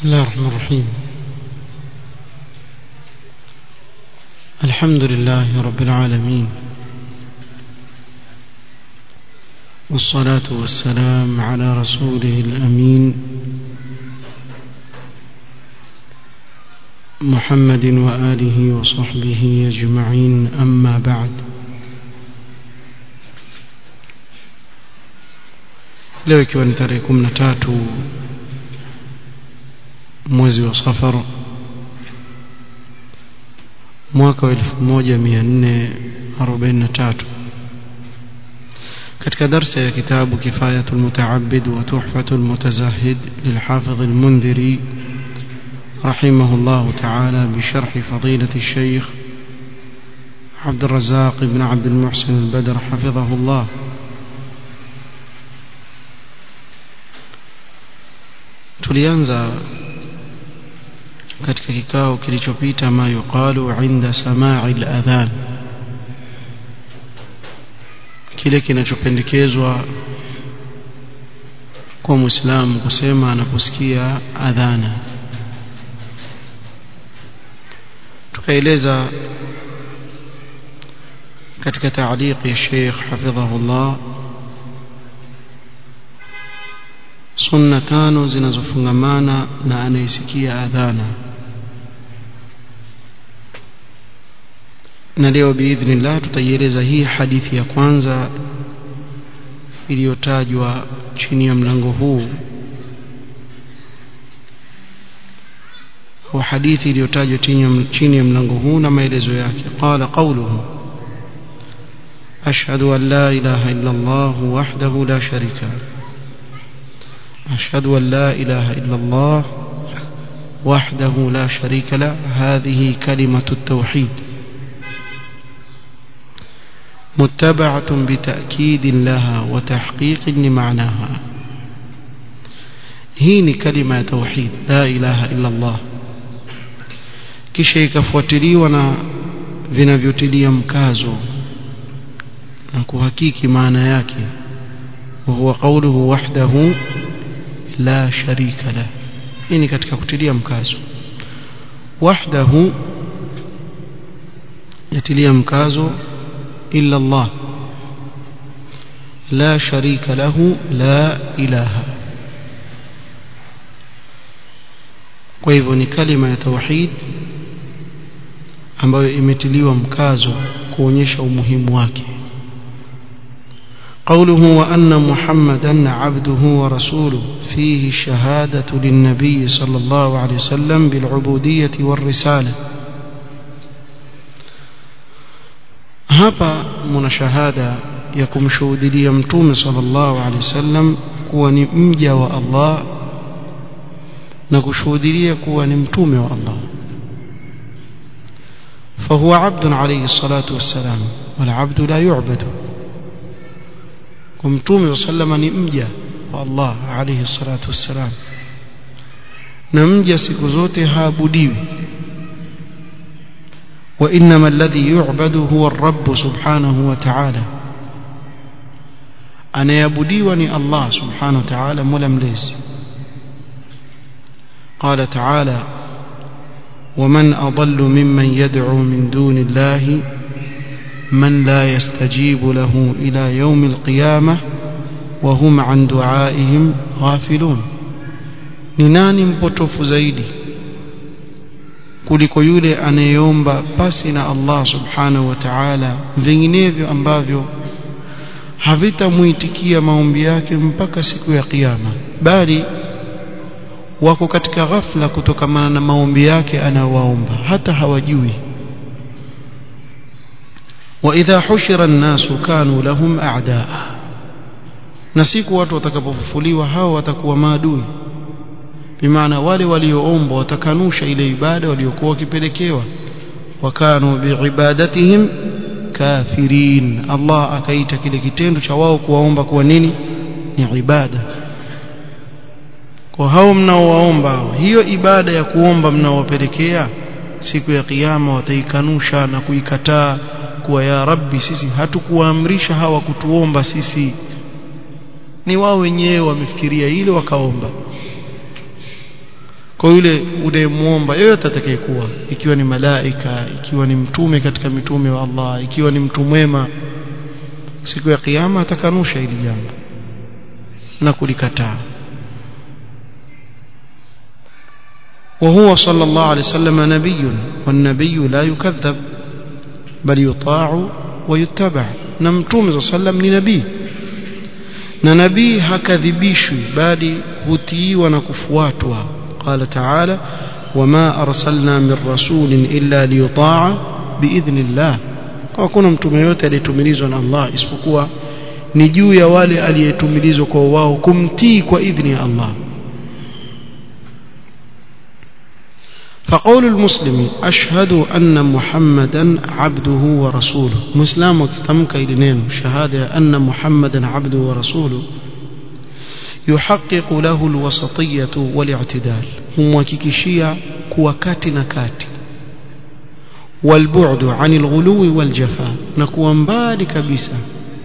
بسم الله الرحمن الرحيم الحمد لله رب العالمين والصلاة والسلام على رسوله الأمين محمد وآله وصحبه أجمعين أما بعد leo ikiwa ni tarehe kumi na tatu mwezi wa safar mwaka wa elfu moja mia nne arobaini na tatu katika darsa ya kitabu kifayatu lmutaabid wa tuhfatu lmutazahid lilhafidh lmundhiri رحمه الله تعالى بشرح فضيلة الشيخ عبد الرزاق بن عبد المحسن البدر حفظه الله tulianza katika kikao kilichopita ma yuqalu inda samai al-adhan kile kinachopendekezwa kwa muislamu kusema anaposikia adhana tukaeleza katika taaliq ya Sheikh hafidhahullah sunna tano zinazofungamana na anayesikia adhana na leo biidhnillah tutaieleza hii hadithi ya kwanza iliyotajwa chini ya mlango huu au hadithi iliyotajwa chini ya mlango huu na maelezo yake qala qawluhu ashhadu an la ilaha illa allah wahdahu la sharika أشهد أن لا إله إلا الله وحده لا شريك له هذه كلمة التوحيد متبعة بتأكيد لها وتحقيق لمعناها هي كلمة توحيد لا إله إلا الله kisha ikafuatiliwa na vinavyotilia mkazo na kuhakiki maana yake وهو قوله وحده la sharika la hii ni katika kutilia mkazo wahdahu yatilia mkazo illa Allah la sharika lahu la ilaha kwa hivyo ni kalima ya tauhid ambayo imetiliwa mkazo kuonyesha umuhimu wake قوله وأن محمدا عبده ورسوله فيه الشهادة للنبي صلى الله عليه وسلم بالعبودية والرسالة hapa muna shahada ya kumshuhudia mtume sallallahu alaihi wasallam kuwa ni mja wa Allah na kushuhudia kuwa ni mtume wa Allah fahuwa abdun alayhi salatu wassalam wal abdu la yu'badu mtume sallama ni mja wa Allah alayhi salatu wassalam na mja siku zote haabudiwi wa inma alladhi yu'badu huwa ar-rabb subhanahu wa ta'ala anayabudiwa ni Allah subhanahu wa ta'ala mola mlezi قال تعالى ومن أضل ممن يدعو من دون الله من لا يستجيب له إلى يوم القيامة وهم عن دعائهم غافلون ni nani mpotofu zaidi kuliko yule anayeomba pasi na Allah subhanahu wa ta'ala vinginevyo ambavyo havitamuitikia maombi yake mpaka siku ya kiyama bali wako katika ghafla kutokamana na maombi yake anayowaomba hata hawajui وإذا حشر الناس كانوا لهم أعداء na siku watu watakapofufuliwa hao watakuwa maadui bimaana wale walioombwa watakanusha ile ibada waliokuwa wakipelekewa wakanu biibadatihim kafirin Allah akaita kile kitendo cha wao kuwaomba kuwa nini ni ibada kwa hao mnaowaomba hiyo ibada ya kuomba mnaowapelekea siku ya kiyama wataikanusha na kuikataa kuwa ya rabbi sisi hatukuwaamrisha hawa kutuomba sisi ni wao wenyewe wamefikiria ile wakaomba kwa yule unayemwomba yoyote atakayekuwa ikiwa ni malaika ikiwa ni mtume katika mitume wa Allah ikiwa ni mtu mwema siku ya kiyama atakanusha hili jambo na kulikataa وهو صلى الله عليه وسلم نبي والنبي لا يكذب بل يطاع ويتبع نمتوم صلى الله عليه وسلم لنبي na nabii hakadhibishwi bali hutiiwa na kufuatwa qala taala wama arsalna min rasulin illa liyutaa biidhnillah hakuna mtume yote aliyetumilizwa na Allah isipokuwa ni juu ya wale aliyetumilizwa kwa wao kumtii kwa idhni ya Allah فقول المسلم أشهد أن محمدا عبده ورسوله مسلم وكتمك إلينين شهادة أن محمدا عبده ورسوله يحقق له الوسطية والاعتدال هم وككشية كوكات نكات والبعد عن الغلو والجفاء نكو مبالي كبسة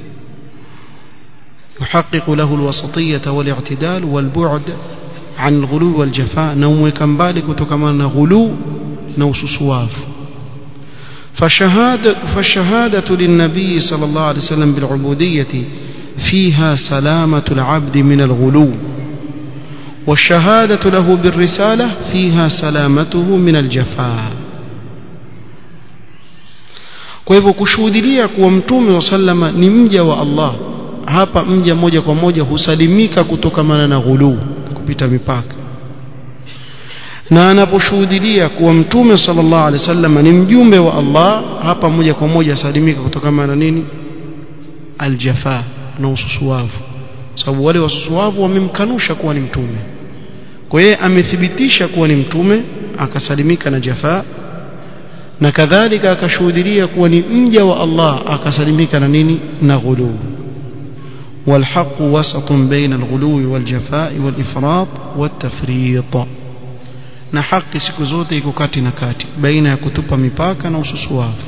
يحقق له الوسطية والاعتدال والبعد عن الغلو والجفاء نومك مبالي كتكمان غلو نوسسواف فشهادة, فالشهادة للنبي صلى الله عليه وسلم بالعبودية فيها سلامة العبد من الغلو والشهادة له بالرسالة فيها سلامته من الجفاء kwa hivyo kushuhudilia kuwa mtume wa sallama ni mja wa Allah hapa mja moja kwa moja husalimika kutokamana na ghuluu kupita mipaka na anaposhuhudilia kuwa mtume sallallahu alaihi wasallam ni mjumbe wa Allah hapa moja kwa moja salimika kutokana na nini aljafa na ususuwavu sababu wale wasusuwavu wamemkanusha kuwa ni mtume kwa hiyo amethibitisha kuwa ni mtume akasalimika na jafa na kadhalika akashuhudilia kuwa ni mja wa Allah akasalimika na nini na ghuluu والحق وسط بين الغلو والجفاء والإفراط والتفريط na haki siku zote iko kati na kati baina ya kutupa mipaka na ususuwavu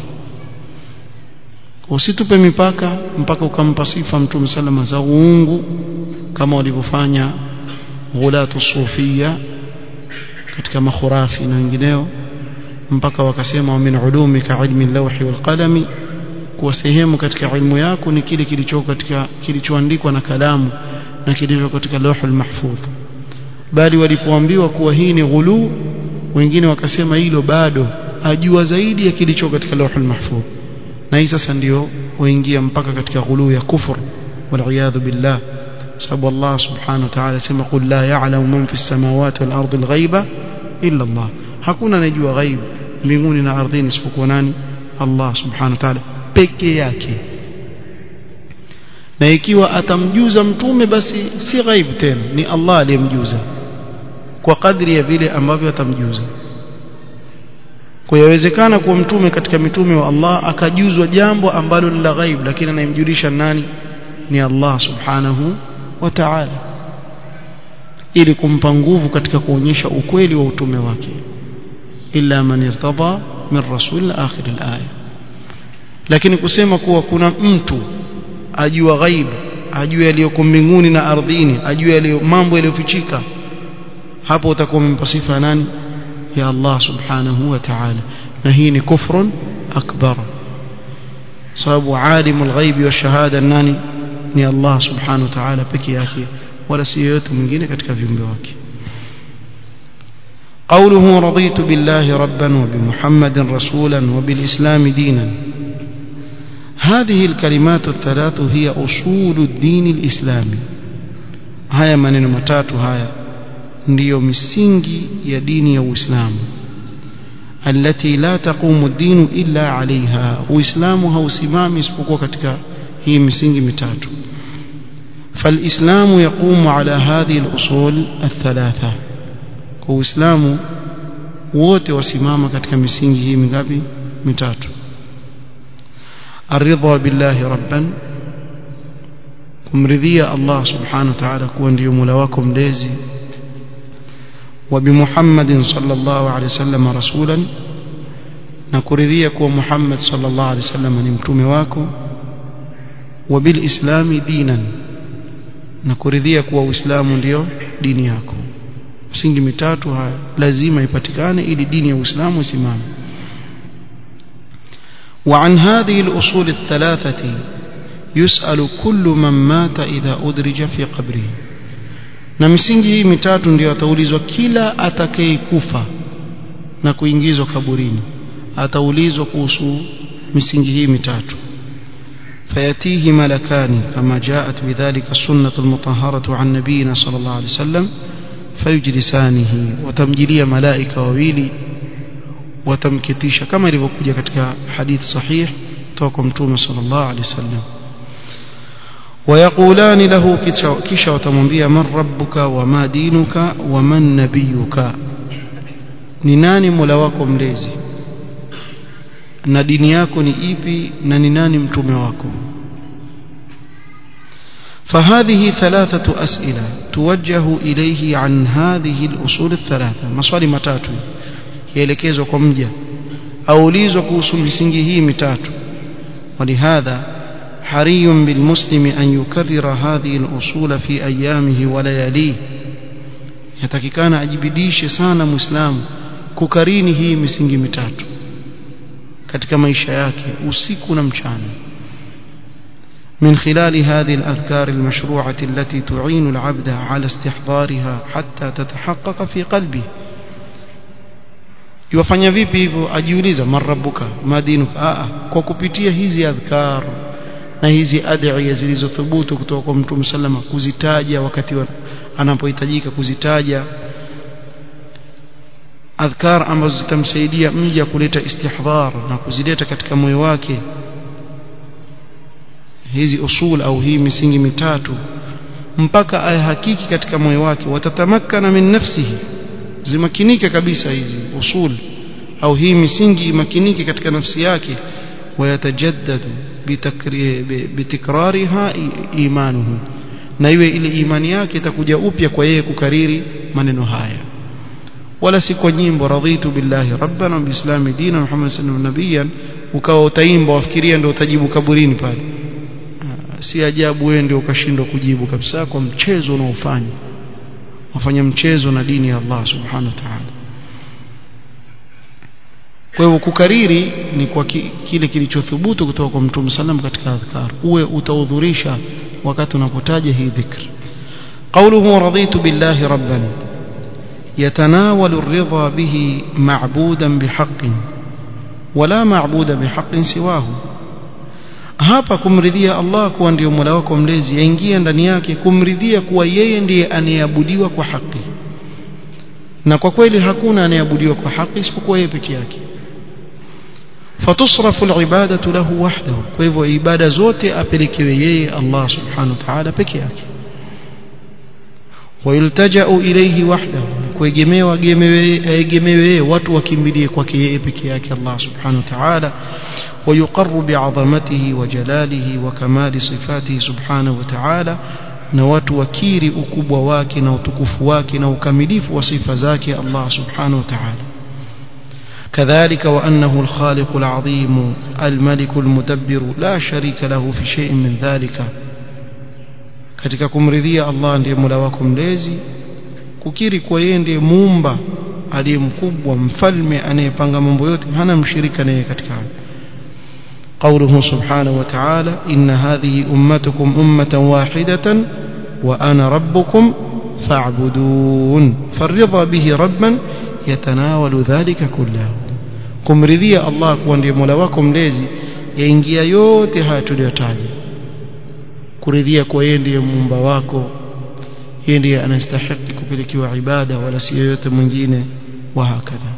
usitupe mipaka mpaka ukampa sifa mtume salama za uungu kama walivyofanya ghulatu sufia katika makhurafi na wengineo mpaka wakasema min ulumika ilmi lawhi wal qalami kuwa sehemu katika ilmu yako ni kile kilicho katika kilichoandikwa na kalamu na kilicho katika lawhul mahfudh bali walipoambiwa kuwa hii ni ghulu wengine wakasema hilo bado ajua zaidi ya kilicho katika lawhul mahfudh na hii sasa ndio waingia mpaka katika ghulu ya kufur waliyadhu billah sababu Allah subhanahu wa ta'ala sema qul la ya'lamu man fis samawati wal ardi al ghaiba illa Allah hakuna anajua ghaib mbinguni na ardhini isipokuwa nani Allah subhanahu wa ta'ala peke yake na ikiwa atamjuza mtume basi si ghaib tena ni Allah aliyemjuza kwa kadri ya vile ambavyo atamjuza kwa yawezekana kuwa mtume katika mitume wa Allah akajuzwa jambo ambalo ni la ghaib lakini anayemjulisha nani ni Allah subhanahu wa ta'ala ili kumpa nguvu katika kuonyesha ukweli wa utume wake illa man irtada min rasul akhir al-aya lakini kusema kuwa kuna mtu ajua ghaib ajua yaliyoko mbinguni na ardhini ajua yaliyo mambo yaliyofichika hapo utakuwa umempa sifa nani ya Allah subhanahu wa ta'ala na hii ni kufrun akbar sababu alimul ghaibi wa shahada nani ni Allah subhanahu wa ta'ala peke yake wala si yoyote mwingine katika viumbe wake قوله رضيت بالله ربا وبمحمد رسولا وبالإسلام دينا هذه الكلمات الثلاث هي أصول الدين الإسلامي هيا maneno matatu haya ndiyo misingi ya dini ya Uislamu التي لا تقوم الدين إلا عليها Uislamu hausimami isipokuwa katika hii misingi mitatu فالإسلام يقوم على هذه الأصول الثلاثة Uislamu wote wasimama katika misingi hii mingapi mitatu الرضا بالله ربا kumridhia Allah subhanahu wa ta'ala kuwa ndiyo Mola wako mlezi وبمحمد صلى الله عليه وسلم رسولا na kuridhia kuwa Muhammad sallallahu alaihi wasallam ni mtume wako وبالإسلام دينا na kuridhia kuwa Uislamu ndio dini yako msingi mitatu haya lazima ipatikane ili dini ya Uislamu isimame وعن هذه الأصول الثلاثة يسأل كل من مات إذا أدرج في قبره na misingi hii mitatu ndio ataulizwa kila atakayekufa na kuingizwa kaburini ataulizwa kuhusu misingi hii mitatu فيأتيه ملكان كما جاءت بذلك السنة المطهرة عن نبينا صلى الله عليه وسلم فيجلسانه وتمجلي ملائكة وويلي وتمكتيش كما ilivyokuja katika hadith sahih kutoka mtume sallallahu alaihi wasallam ويقولان له kisha watamwambia man rabbuka wama dinuka waman nabiyuka ni nani mola wako mlezi na dini yako ni ipi na ni nani mtume wako فهذه ثلاثة أسئلة توجه إليه عن هذه الأصول الثلاثة مصالي متاتو يلكيزو كمجة أوليزو كوسو مسنجه متاتو ولهذا حري بالمسلم أن يكرر هذه الأصول في أيامه ولياليه yatakikana ajibidishe sana muislamu kukarini hii misingi mitatu katika maisha yake usiku na mchana من خلال هذه الأذكار المشروعة التي تعين العبد على استحضارها حتى تتحقق في قلبه yufanya vipi hivyo ajiuliza marabbuka madinuka a kwa kupitia hizi adhkar na hizi adhiya zilizothubutu kutoka kwa mtume sallama kuzitaja wakati anapohitajika kuzitaja adhkar ambazo zitamsaidia mja kuleta istihdhar na kuzileta katika moyo wake hizi usul au hii misingi mitatu mpaka ayahakiki katika moyo wake watatamakana min nafsihi zimakinike kabisa hizi usul au hii misingi imakinike katika nafsi yake wayatajaddadu bitikrariha imanuhu na iwe ile imani yake itakuja upya kwa yeye kukariri maneno haya wala si kwa nyimbo radhitu billahi rabbana wa biislami dina muhammad sallallahu alaihi nabiyan ukawa utaimba wafikiria ndio utajibu kaburini pale si ajabu wewe ndio ukashindwa kujibu kabisa kwa mchezo unaofanya wafanya mchezo na dini ya Allah subhanahu wa ta'ala kwa hivyo kukariri ni kwa ki, kile kilichothubutu kutoka kwa Mtume sallam katika adhkar uwe utaudhurisha wakati unapotaja hii dhikr قوله رضيت بالله ربا يتناول الرضا به معبودا بحق ولا معبود بحق سواه hapa kumridhia Allah kuwa ndio Mola wako mlezi yaingia ndani yake kumridhia kuwa yeye ndiye anayeabudiwa kwa haki na kwa kweli hakuna anayeabudiwa kwa haki isipokuwa yeye peke yake fatusrafu alibadatu lahu wahdahu kwa hivyo ibada zote apelekewe yeye Allah subhanahu wa ta'ala peke yake wayultaja'u ilayhi wahdahu kuegemewa egemewe watu wakimbilie kwake yeye peke yake Allah subhanahu wa ta'ala ويقر بعظمته وجلاله وكمال صفاته سبحانه وتعالى na watu wakiri ukubwa wake na utukufu wake na ukamilifu wa sifa zake Allah subhanahu wa ta'ala كذلك وأنه الخالق العظيم الملك المدبر لا شريك له في شيء من ذلك katika kumridhia Allah ndiye Mola wako mlezi kukiri kwa yeye ndiye muumba aliye mkubwa mfalme anayepanga mambo yote hana mshirika naye katika قوله سبحانه وتعالى إن هذه أمتكم أمة واحدة وأنا ربكم فاعبدون فالرضا به ربا يتناول ذلك كله kumridhia Allah kuwa ndiye Mola wako mlezi yaingia yote haya tuliyotaja kuridhia kwa yeye ndiye muumba wako yeye ndiye anastahili kupelekewa ibada wala si yoyote mwingine wa hakadha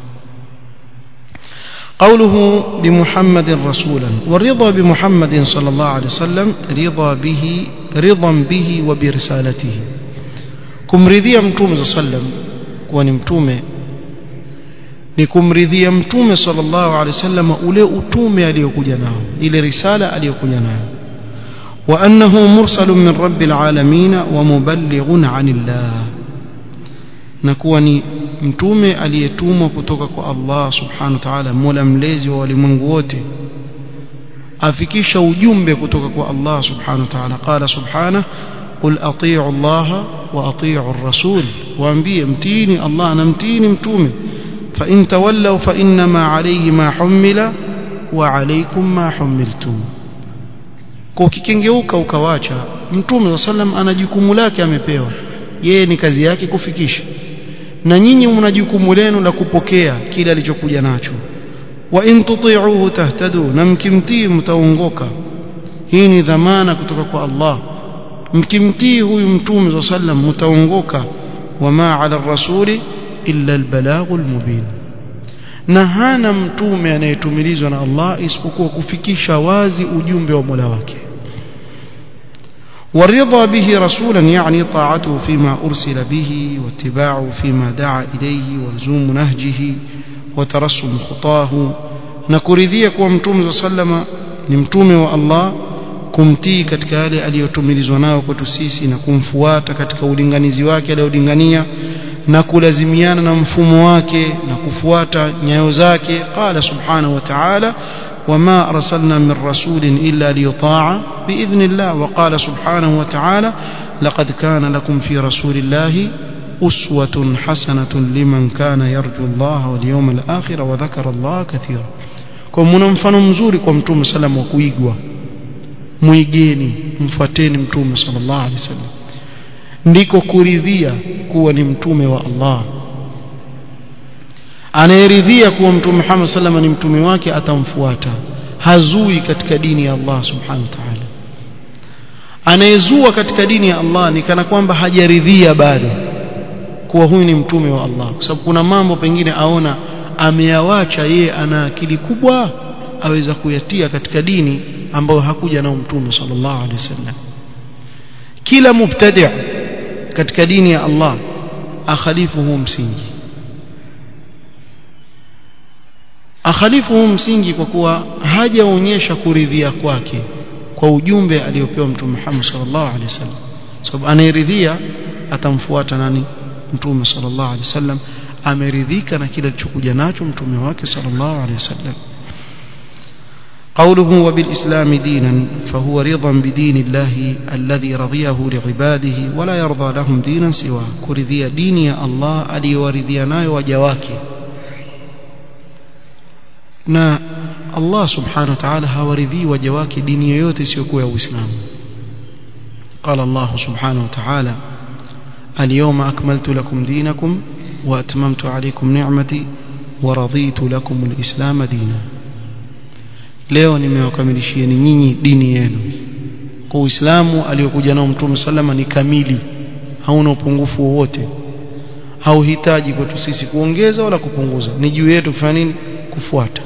قوله بمحمد رسولا والرضا بمحمد صلى الله عليه وسلم رضا به رضا به وبرسالته kumridhia mtume صلى الله عليه وسلم kuwa ni mtume ni kumridhia mtume sallallahu alaihi wasallam ule utume aliyokuja nao ile risala aliyokuja nayo wa annahu mursalun min rabbil alamin wa muballighun anillah na kuwa ni mtume aliyetumwa kutoka kwa Allah subhanahu wa ta'ala mola mlezi wa walimwengu wote afikisha ujumbe kutoka kwa Allah subhanahu wa ta'ala qala subhanahu قل أطيعوا الله وأطيعوا الرسول وأنبيه متيني الله أنا متيني متومي فإن تولوا فإنما عليه ما حمل وعليكم ما حملتم kwa ukikengeuka ukawacha mtume wa sallam ana jukumu lake amepewa yeye ni kazi yake kufikisha na nyinyi mna jukumu lenu la kupokea kile alichokuja nacho wa in tuti'uhu tahtadu na mkimtii mtaongoka hii ni dhamana kutoka kwa Allah mkimtii huyu mtume wa sallam mtaongoka wama ala rasuli illa albalaghul mubin na hana mtume anayetumilizwa na Allah isipokuwa kufikisha wazi ujumbe wa Mola wake والرضا به رسولا يعني طاعته فيما أرسل به واتباعه فيما دعا إليه ولزوم نهجه وترسم خطاه نكرذيه كوا متوم صلى الله عليه وسلم نمتوم والله kumtii katika yale aliyotumilizwa nayo kwetu sisi na kumfuata katika ulinganizi wake aliyolingania na kulazimiana na mfumo wake na kufuata nyayo zake qala subhanahu wa ta'ala وما أرسلنا من رسول إلا ليطاع بإذن الله وقال سبحانه وتعالى لقد كان لكم في رسول الله أسوة حسنة لمن كان يرجو الله واليوم الآخر وذكر الله كثيرا kwa muna mfano mzuri kwa mtume salam wa kuigwa mwigeni mfuateni mtume sallallahu alaihi wasallam ndiko kuridhia kuwa ni mtume wa Allah anayeridhia kuwa mtume Muhammad sallallahu ni mtume wake atamfuata hazui katika dini ya Allah subhanahu wa ta'ala anayezua katika dini ya Allah ni kana kwamba hajaridhia bado kuwa huyu ni mtume wa Allah kwa sababu kuna mambo pengine aona ameyawacha yeye ana akili kubwa aweza kuyatia katika dini ambayo hakuja nao mtume sallallahu alaihi wasallam kila mubtadi' katika dini ya Allah akhalifu huu msingi akhalifu huu msingi kwa kuwa hajaonyesha kuridhia kwake kwa ujumbe aliopewa mtume Muhammad sallallahu alaihi wasallam sababu anayeridhia atamfuata nani mtume sallallahu alaihi wasallam ameridhika na kile alichokuja nacho mtume wake sallallahu alaihi wasallam قوله وبالإسلام دينا فهو رضا بدين الله الذي رضيه لعباده ولا يرضى لهم دينا سواه كرذي ديني الله ألي ورذينا وجواكي na Allah subhanahu wa ta'ala hawaridhii waja wake dini yoyote isiyokuwa ya Uislamu قال الله سبحانه وتعالى اليوم أكملت لكم دينكم وأتممت عليكم نعمتي ورضيت لكم الإسلام دينا leo nimewakamilishieni nyinyi dini yenu kwa Uislamu aliyokuja nao Mtume sallama ni kamili hauna upungufu wowote hauhitaji kwetu sisi kuongeza wala kupunguza ni juu yetu kufanya nini kufuata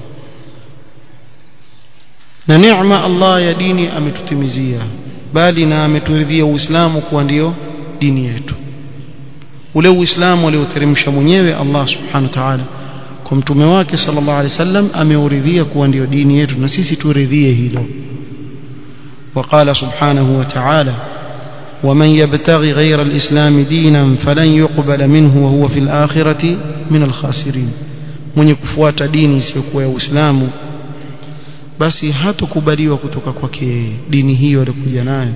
na neema Allah ya dini ametutimizia bali na ameturidhia Uislamu kuwa ndio dini yetu ule Uislamu alioteremsha mwenyewe Allah subhanahu wa ta'ala kwa mtume wake sallallahu alaihi wasallam ameuridhia kuwa ndio dini yetu na sisi turidhie hilo وقال سبحانه وتعالى ومن يبتغي غير الإسلام دينا فلن يقبل منه وهو في الآخرة من الخاسرين mwenye kufuata dini isiyokuwa ya Uislamu basi hatukubaliwa kutoka kwake dini hiyo aliyokuja nayo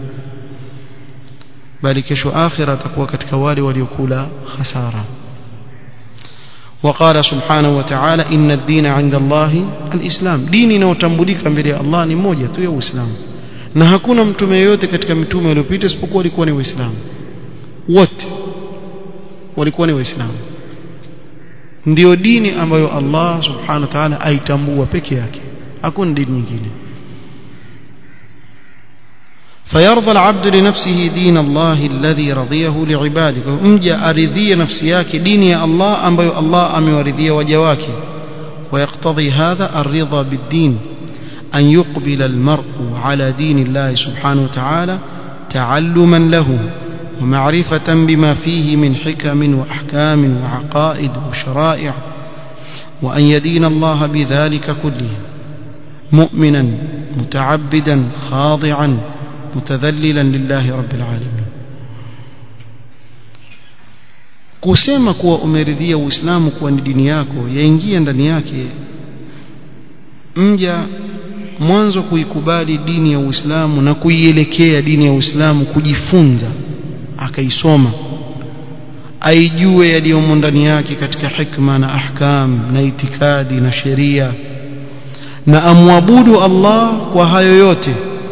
bali kesho akhira atakuwa katika wale waliokula hasara وقال سبحانه وتعالى إن الدين عند الله الإسلام ديني inayotambulika mbele ya Allah ni moja tu ya Uislamu na hakuna mtume yote katika mitume waliopita isipokuwa walikuwa ni waislamu wote walikuwa ni waislamu ndio dini ambayo Allah subhanahu wa ta'ala aitambua peke yake hakuna dini nyingine فيرضى العبد لنفسه دين الله الذي رضيه لعباده مجا أرضي نفسياك ديني الله أم الله أم يرضي وجواك ويقتضي هذا الرضا بالدين أن يقبل المرء على دين الله سبحانه وتعالى تعلما له ومعرفة بما فيه من حكم وأحكام وعقائد وشرائع وأن يدين الله بذلك كله مؤمنا متعبدا خاضعا متذللا لله رب العالمين kusema kuwa umeridhia uislamu kuwa ni dini yako yaingia ndani yake mja mwanzo kuikubali dini ya Uislamu na kuielekea dini ya Uislamu kujifunza akaisoma aijue yaliyomo ndani yake katika hikma na ahkam na itikadi na sheria na amwabudu Allah kwa hayo yote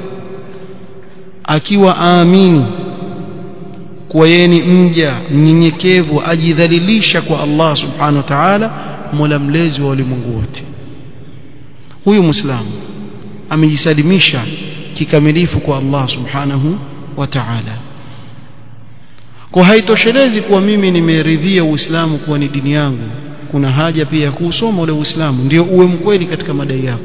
akiwa aamini kuwa yeye ni mja mnyenyekevu ajidhalilisha kwa Allah subhanahu wa ta'ala mola mlezi wa ulimwengu wote huyu muislamu amejisalimisha kikamilifu kwa Allah subhanahu wa ta'ala kwa haitoshelezi kuwa mimi nimeridhia uislamu kuwa ni dini yangu kuna haja pia ya kuusoma ule uislamu ndio uwe mkweli katika madai yako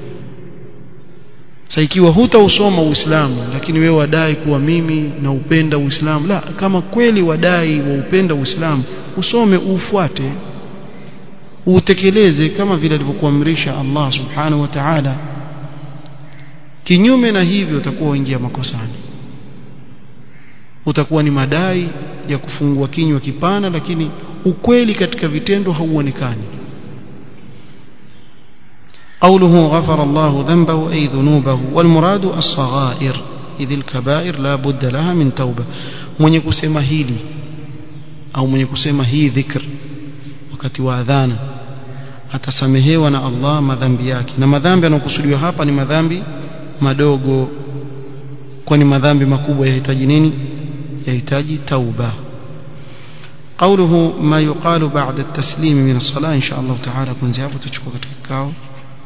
sasa ikiwa hutausoma uislamu lakini wewe wadai kuwa mimi naupenda uislamu la kama kweli wadai waupenda uislamu usome ufuate utekeleze kama vile alivyokuamrisha Allah subhanahu wa ta'ala kinyume na hivyo utakuwa uingia makosani utakuwa ni madai ya kufungua kinywa kipana lakini ukweli katika vitendo hauonekani قوله غفر الله ذنبه أي ذنوبه والمراد الصغائر إذ الكبائر لا بد لها من توبة من يكسم هيلي أو من يكسم هي ذكر wakati wa adhana atasamehewa na Allah madhambi yake na madhambi yanayokusudiwa hapa ni madhambi madogo kwani madhambi makubwa yahitaji nini yahitaji tauba قوله ما يقال بعد التسليم من الصلاة إن شاء الله تعالى كن زيابة تشكو كتكاو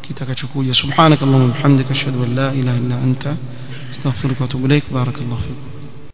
kitakachokuja subhanakallahumma bihamdika ashhadu an la ilaha illa anta astaghfiruka wa atubu ilaik barakallahu fiik